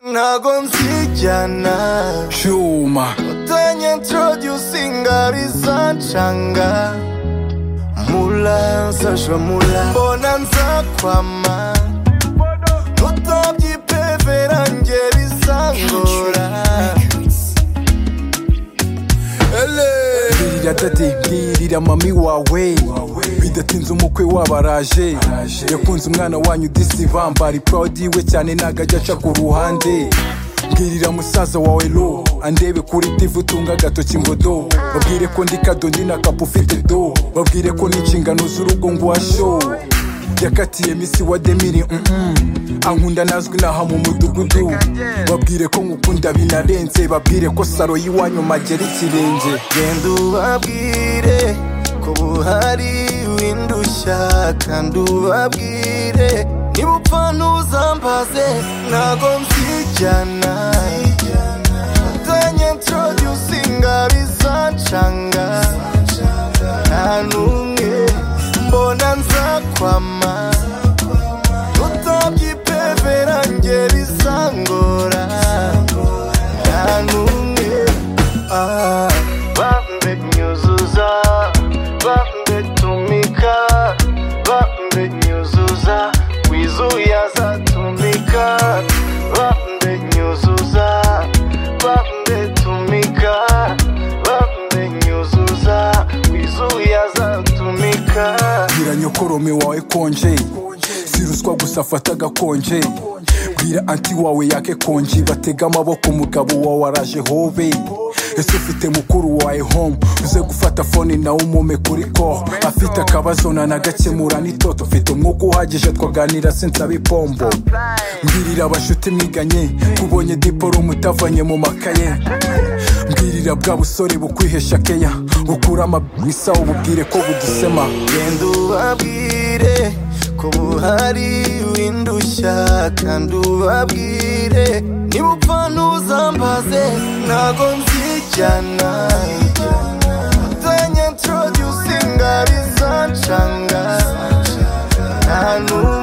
ntago nzijyana cyuma utanye introducinga rizancanga mula saja mula mbona nzakwama tutabyipeverange bizangora ele mbwirira dade mbwirira mami wawe bidatinze umukwe wabaraje yakunze umwana wanyu disivamba ari proud we cyane nagajya aca ku ruhande mbwirira musaza wawe lo andebe kuri divu utunga agatoki ngo do babwire ko ndi kadoni na kapu ufite do babwire ko n'inshingano z'urugo ngo washo yakatiye misi wa demiri mm-mm. ankunda nazwi naha mu mudugudu babwire ko ngukunda binarenze babwire ko saro y'iwanyu magera ikirenge genda ubabwire ko buhari windushya kandi ubabwire niba upfa ntuzambaze ntago mbyijyana utanye introducinga bizancanga nta n'umwe mbona nzakwama tutabyipeverange bizangora nta n'umwe Vambe nyuzuza Vambe tumika Vambe nyuzuza Wizuya za tumika Vambe nyuzuza Vambe tumika Vambe nyuzuza Wizuya za tumika bwira nyokorome wawe konje si ruswa gusa afata agakonje bwira anti wawe yake konji batega amaboko umugabo wawe araje hobe ese ufite mukuru wawe home uze gufata fone nawe umume kuri ko afite akabazo nanagakemura n'itoto mfite umwuka uhagije twaganira sinsabe ipombo mbwirira abashuti mwiganye kubonye diporomu utavanye mu makaye mbwirira bwa busore bukwihesha keya bukura amabwisa ububwire ko budusema genda ubabwire ko buhari windushya kandi ubabwire niba upfa ntuzambaze ntago nzijyana utanye introducinga bizancanga nta n'umwe